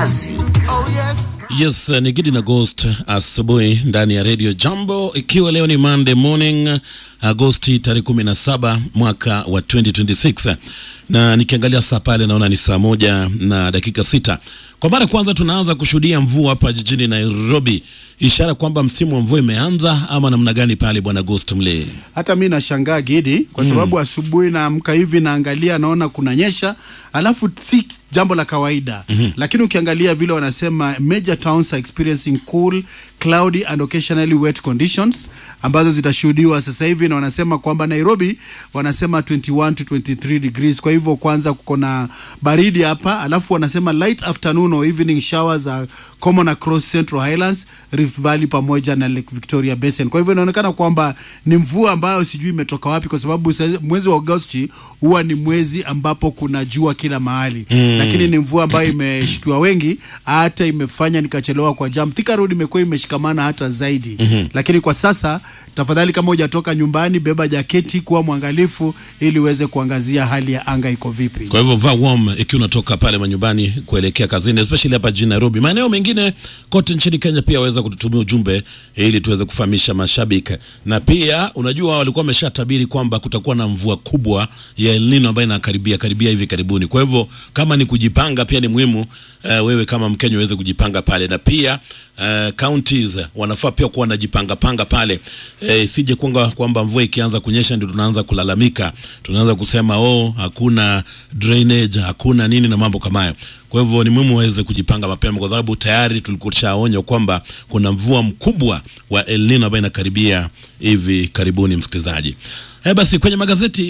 kasi. Oh yes. Yes, ni Gidi na Ghost asubuhi ndani ya Radio Jambo, ikiwa leo ni Monday morning Agosti tarehe kumi na saba mwaka wa 2026 na nikiangalia saa pale naona ni saa moja na dakika sita. Kwa mara ya kwanza tunaanza kushuhudia mvua hapa jijini Nairobi, ishara kwamba msimu wa mvua imeanza ama namna gani pale, bwana Ghost Mle? Hata mi nashangaa Gidi, kwa sababu asubuhi naamka hivi naangalia, naona kunanyesha, alafu si jambo la kawaida mm-hmm. Lakini ukiangalia vile wanasema major towns are experiencing cool cloudy and occasionally wet conditions ambazo zitashuhudiwa sasa hivi, na wanasema kwamba Nairobi wanasema 21 to 23 degrees. Kwa hivyo kwanza kuko na baridi hapa, alafu wanasema light afternoon or evening showers are common across Central Highlands, Rift Valley pamoja na Lake Victoria Basin. Kwa hivyo inaonekana kwamba ni mvua ambayo sijui imetoka wapi, kwa sababu sa- mwezi wa Agosti huwa ni mwezi ambapo kuna jua kila mahali mm. Lakini ni mvua ambayo imeshtua wengi, hata imefanya nikachelewa kwa jam. Thika Road imekuwa imeshikamana hata zaidi mm-hmm. Lakini kwa sasa tafadhali, kama hujatoka nyumbani, beba jaketi, kuwa mwangalifu ili uweze kuangazia hali ya anga iko vipi. Kwa hivyo vaa warm ikiwa unatoka pale manyumbani kuelekea kazini, especially hapa jijini Nairobi. Maeneo mengine kote nchini Kenya pia waweza kututumia ujumbe ili tuweze kufahamisha mashabiki, na pia unajua walikuwa wameshatabiri kwamba kutakuwa na mvua kubwa ya El Nino ambayo inakaribia karibia hivi karibuni. Kwa hivyo kama ni kujipanga, pia ni muhimu uh, wewe kama Mkenya uweze kujipanga pale, na pia uh, counties wanafaa pia kuwa wanajipanga panga pale eh, isije kwamba kwamba mvua ikianza kunyesha ndio tunaanza kulalamika, tunaanza kusema oh, hakuna drainage, hakuna nini na mambo kama hayo. Kwa hivyo ni muhimu waweze kujipanga mapema, kwa sababu tayari tulikuwa tushaonywa kwamba kuna mvua mkubwa wa El Nino ambayo inakaribia hivi karibuni, msikilizaji. Eh, basi kwenye magazeti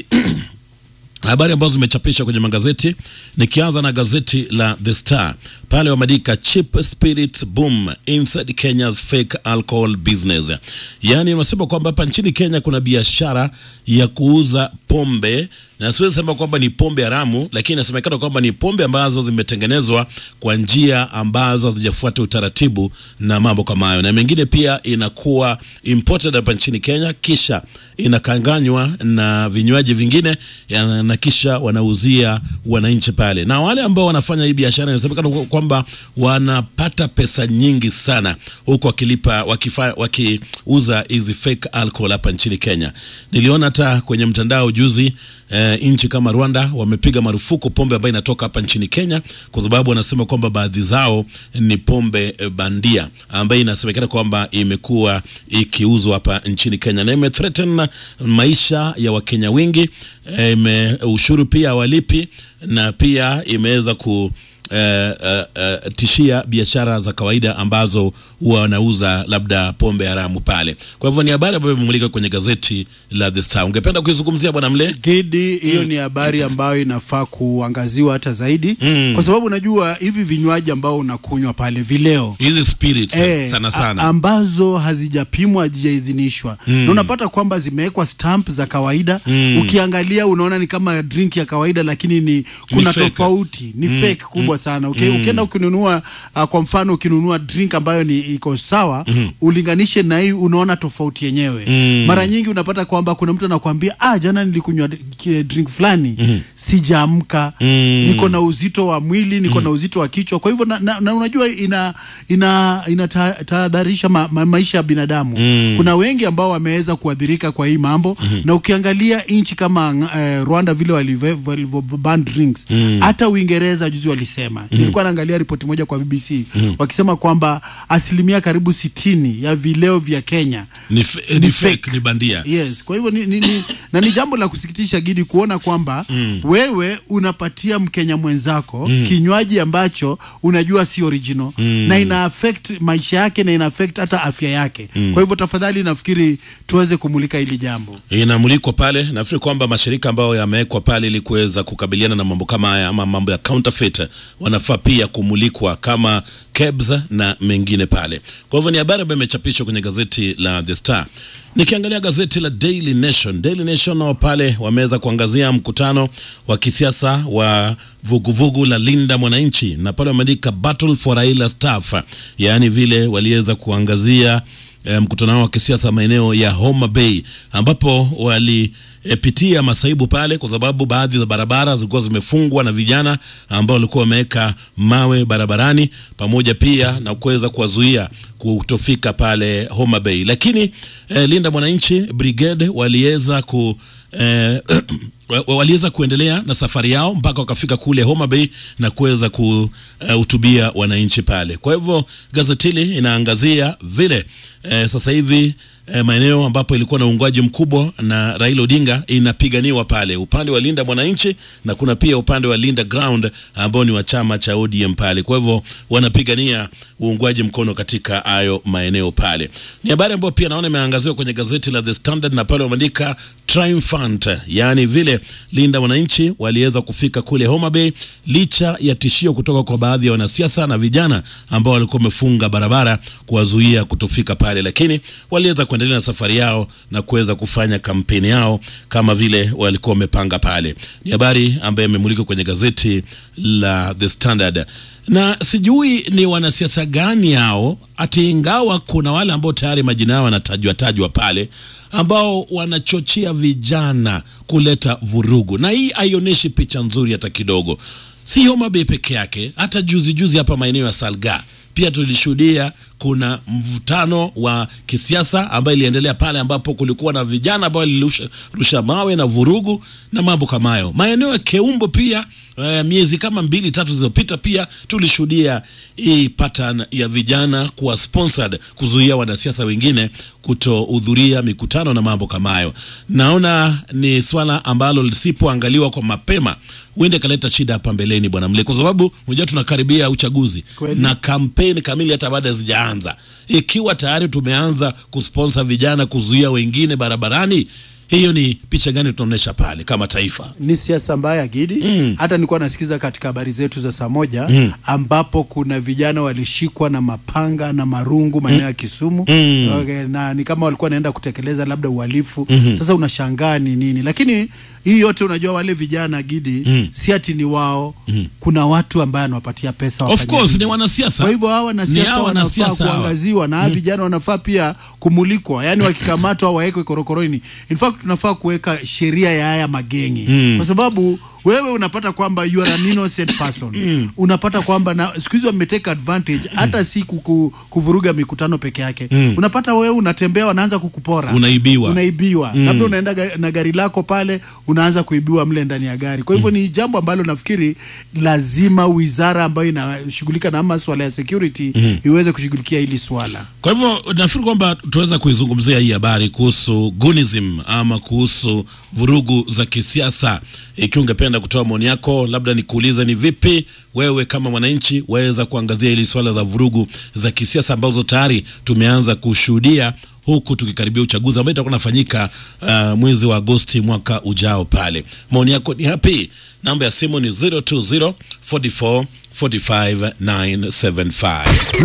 habari ambazo zimechapishwa kwenye magazeti, nikianza na gazeti la The Star pale wameandika cheap spirits boom inside Kenya's fake alcohol business, yaani wanasema kwamba hapa nchini Kenya kuna biashara ya kuuza pombe na siwezi sema kwamba ni pombe haramu, lakini inasemekana kwamba ni pombe ambazo zimetengenezwa kwa njia ambazo hazijafuata utaratibu na mambo kama hayo, na mengine pia inakuwa imported hapa nchini Kenya, kisha inakanganywa na vinywaji vingine ya- na kisha wanauzia wananchi pale, na wale ambao wanafanya hii biashara inasemekana kwa- kwamba wanapata pesa nyingi sana huku wakilipa wakifa, wakiuza hizi fake alcohol hapa nchini Kenya. Niliona hata kwenye mtandao juzi eh, nchi kama Rwanda wamepiga marufuku pombe ambayo inatoka hapa nchini Kenya kwa sababu wanasema kwamba baadhi zao ni pombe eh, bandia ambayo inasemekana kwamba imekuwa ikiuzwa hapa nchini Kenya na imethreaten maisha ya Wakenya wengi eh, ime, ushuru pia walipi na pia imeweza ku eh, eh, eh, tishia biashara za kawaida ambazo huwa wanauza labda pombe haramu pale. Kwa hivyo ni habari ambayo imemulika kwenye gazeti la The Star. Ungependa kuizungumzia bwana Mle? Gidi, hiyo ni habari ambayo inafaa kuangaziwa hata zaidi Mm. kwa sababu unajua hivi vinywaji ambao unakunywa pale vileo Hizi spirits Eh, sana a- sana. ambazo hazijapimwa hazijaidhinishwa mm. na unapata kwamba zimewekwa stamp za kawaida mm. ukiangalia unaona ni kama drink ya kawaida lakini ni kuna fake. tofauti ni mm. fake kubwa sana okay? ukienda ukinunua uh, kwa mfano ukinunua drink ambayo ni iko sawa mm. ulinganishe na hii unaona tofauti yenyewe mm. mara nyingi unapata kwamba kuna mtu anakuambia ah jana nilikunywa ki- drink fulani mm. sijaamka mm. niko na uzito wa mwili niko na uzito wa kichwa kwa hivyo na, na, na unajua ina ina inatahadharisha ma, ma, maisha ya binadamu mm. kuna wengi ambao wameweza kuadhirika kwa hii mambo mm-hmm. na ukiangalia nchi kama eh, Rwanda vile walive- walivyoban drinks hata Uingereza juzi walisema mm-hmm. nilikuwa naangalia ripoti moja kwa BBC mm-hmm. wakisema kwamba asilimia karibu sitini ya vileo vya Kenya Ni, f- eh, ni fake, ni bandia. Yes, kwa hivyo ni, ni, ni, na ni jambo la kusikitisha Gidi kuona kwamba mm. wewe unapatia Mkenya mwenzako mm. kinywaji ambacho unajua si original mm. na ina affect maisha yake na ina affect hata afya yake mm. kwa hivyo tafadhali nafikiri tuweze kumulika hili jambo. inamulikwa pale. Nafikiri kwamba mashirika ambayo yamewekwa pale ili kuweza kukabiliana na mambo kama haya ama mambo ya counterfeit wanafaa pia kumulikwa kama KEBS na mengine pale. Kwa hivyo ni habari ambayo imechapishwa kwenye gazeti la The Star. Nikiangalia gazeti la Daily Nation, Daily Nation nao pale wameweza kuangazia mkutano wa kisiasa wa vuguvugu la Linda Mwananchi, na pale wameandika battle for Raila staff, yaani vile waliweza kuangazia eh, mkutano wao wa kisiasa maeneo ya Homa Bay ambapo walipitia masaibu pale, kwa sababu baadhi za barabara zilikuwa zimefungwa na vijana ambao walikuwa wameweka mawe barabarani, pamoja pia na kuweza kuwazuia kutofika pale Homa Bay, lakini eh, Linda Mwananchi Brigade waliweza ku eh, waliweza kuendelea na safari yao mpaka wakafika kule Homa Bay na kuweza kuhutubia uh, wananchi pale. Kwa hivyo gazeti hili inaangazia vile eh, sasa hivi eh, maeneo ambapo ilikuwa na uungwaji mkubwa na Raila Odinga inapiganiwa pale upande wa Linda Mwananchi, na kuna pia upande wa Linda Ground ambao ni wa chama cha ODM pale. Kwa hivyo wanapigania uungwaji mkono katika hayo maeneo pale. Ni habari ambayo pia naona imeangaziwa kwenye gazeti la The Standard na pale wameandika triumphant, yaani vile Linda Mwananchi waliweza kufika kule Homa Bay licha ya tishio kutoka kwa baadhi ya wanasiasa na vijana ambao walikuwa wamefunga barabara kuwazuia kutofika pale, lakini waliweza kuendelea na safari yao na kuweza kufanya kampeni yao kama vile walikuwa wamepanga pale. Ni habari ambayo imemulika kwenye gazeti la The Standard na sijui ni wanasiasa gani hao, ati ingawa kuna wale ambao tayari majina yao yanatajwa tajwa pale ambao wanachochea vijana kuleta vurugu, na hii haionyeshi picha nzuri hata kidogo. Si Homa Bay peke yake, hata juzi juzi hapa maeneo ya Salga pia tulishuhudia kuna mvutano wa kisiasa ambayo iliendelea pale, ambapo kulikuwa na vijana ambao walirusha mawe na vurugu na mambo kama hayo. Maeneo ya Keumbo pia Uh, miezi kama mbili tatu zilizopita pia tulishuhudia hii pattern ya vijana kuwa sponsored kuzuia wanasiasa wengine kutohudhuria mikutano na mambo kama hayo. Naona ni swala ambalo lisipoangaliwa kwa mapema huenda ikaleta shida hapa mbeleni, bwana Mle, kwa sababu unajua tunakaribia uchaguzi Kweli. na kampeni kamili hata baada hazijaanza. Ikiwa tayari tumeanza kusponsor vijana kuzuia wengine barabarani, hiyo ni picha gani tunaonyesha pale kama taifa? ni siasa mbaya Gidi. Hata nilikuwa nasikiza katika habari zetu za saa moja ambapo kuna vijana walishikwa na mapanga na marungu maeneo ya Kisumu okay, na ni kama walikuwa wanaenda kutekeleza labda uhalifu. Sasa unashangaa ni nini, lakini hii yote unajua, wale vijana Gidi si ati ni wao, kuna watu ambaye anawapatia pesa Of wafanye course hivi. ni wanasiasa. Kwa hivyo hawa Ni wanasiasa hawa wanafaa wanasiasa hawa. kuangaziwa na hawa vijana wanafaa pia kumulikwa, yani wakikamatwa wawekwe korokoroni. In fact tunafaa kuweka sheria ya haya magengi kwa sababu wewe unapata kwamba you are an innocent person unapata kwamba na siku hizi wameteka advantage hata si kuku, kuvuruga mikutano peke yake unapata wewe unatembea wanaanza kukupora Unaibiwa. unaibiwa labda unaenda ga, na gari lako pale unaanza kuibiwa mle ndani ya gari kwa hivyo ni jambo ambalo nafikiri lazima wizara ambayo inashughulika na maswala ya security iweze kushughulikia hili swala Kwa hivyo nafikiri kwamba tunaweza kuizungumzia hii habari kuhusu gunism ama kuhusu vurugu za kisiasa. Ikiwa ungependa kutoa maoni yako, labda nikuulize ni vipi wewe kama mwananchi waweza kuangazia hili swala za vurugu za kisiasa ambazo tayari tumeanza kushuhudia huku tukikaribia uchaguzi ambao itakuwa nafanyika uh, mwezi wa Agosti mwaka ujao. Pale maoni yako ni hapi. Namba ya simu ni 020 44 45 975.